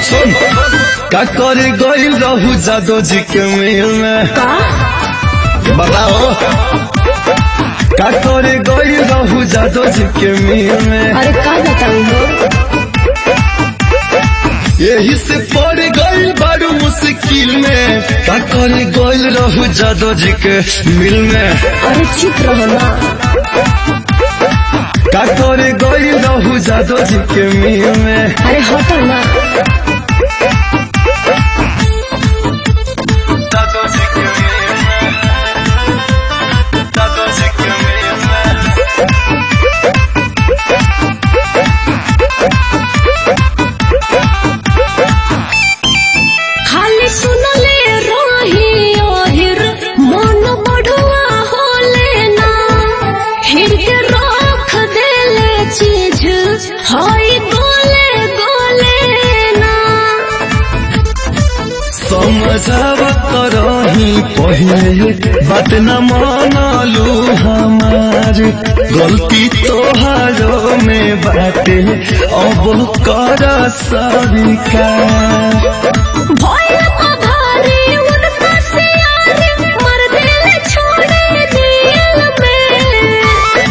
सुन का करे गइल रहू जादो जी के मेल में का बताओ का करे गइल रहू जादो जी के मेल में अरे का बताऊ हो यही से पड़ गइल बारू मुश्किल में का करे गइल रहू जादो जी के मिल में अरे चुप रहो ना का करे गइल रहू जादो जी के मिल में अरे हटो ना जादो जी के मिल में जादो जी के मिल में खाली सुनले रही ओहिर मन बढ़ुआ होले ना हिर के रख देले चीज हई गोले गोले ना समझावत रही पहले बात न मानलू हमार गलती तोहारो में बाटे अब कर स्वीकार भय अभारी उनका सियारे मर देले छोड़े दिल में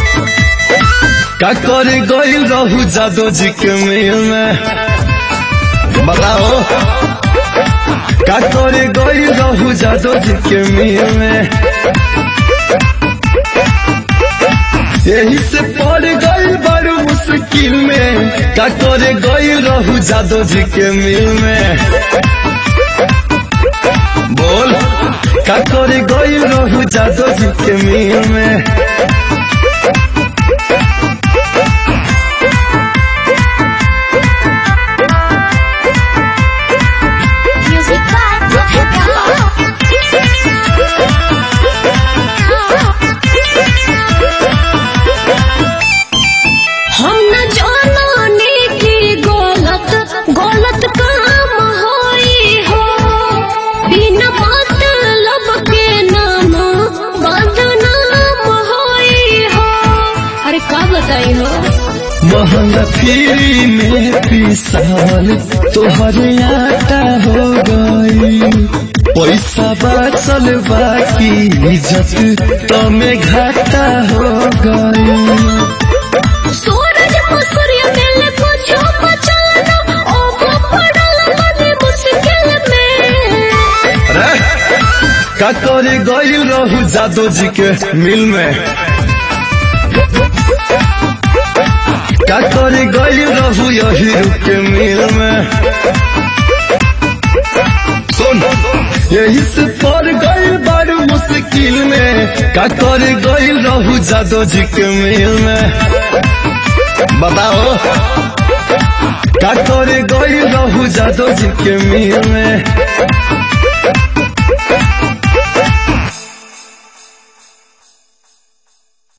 का करे गइल रहू जादो जी के मेल में बताओ का करे गइल रहू जादो जी के मेल में यही से पड़ गइल बड़ मुश्किल में का करे गइल रहू जादो जी के मिल में बोल का करे गइल रहू जादो जी के मिल में म्यूजिक हम न जाने की गलत गलत काम होई हो बिना मतलब के नाम बदनाम होई हो अरे का बताई हो महंगा फ्री में पिसाल तोहरे आटा हो गई पैसा बचल बाकी इज्जत तमे घाटा हो गई सूरज को सूर्य मिल पूछो बचाना ओ वो पड़ल बने मुश्किल में अरे का करे गइल रहू जादो जी के मिल में का करे गइल रहू यही के मिल में सुन यही से पड़ गइल बड़ मुश्किल में का करे गइल रहू जादो जी के मिल में बताओ का करे गइल रहू जादो जी के मिल में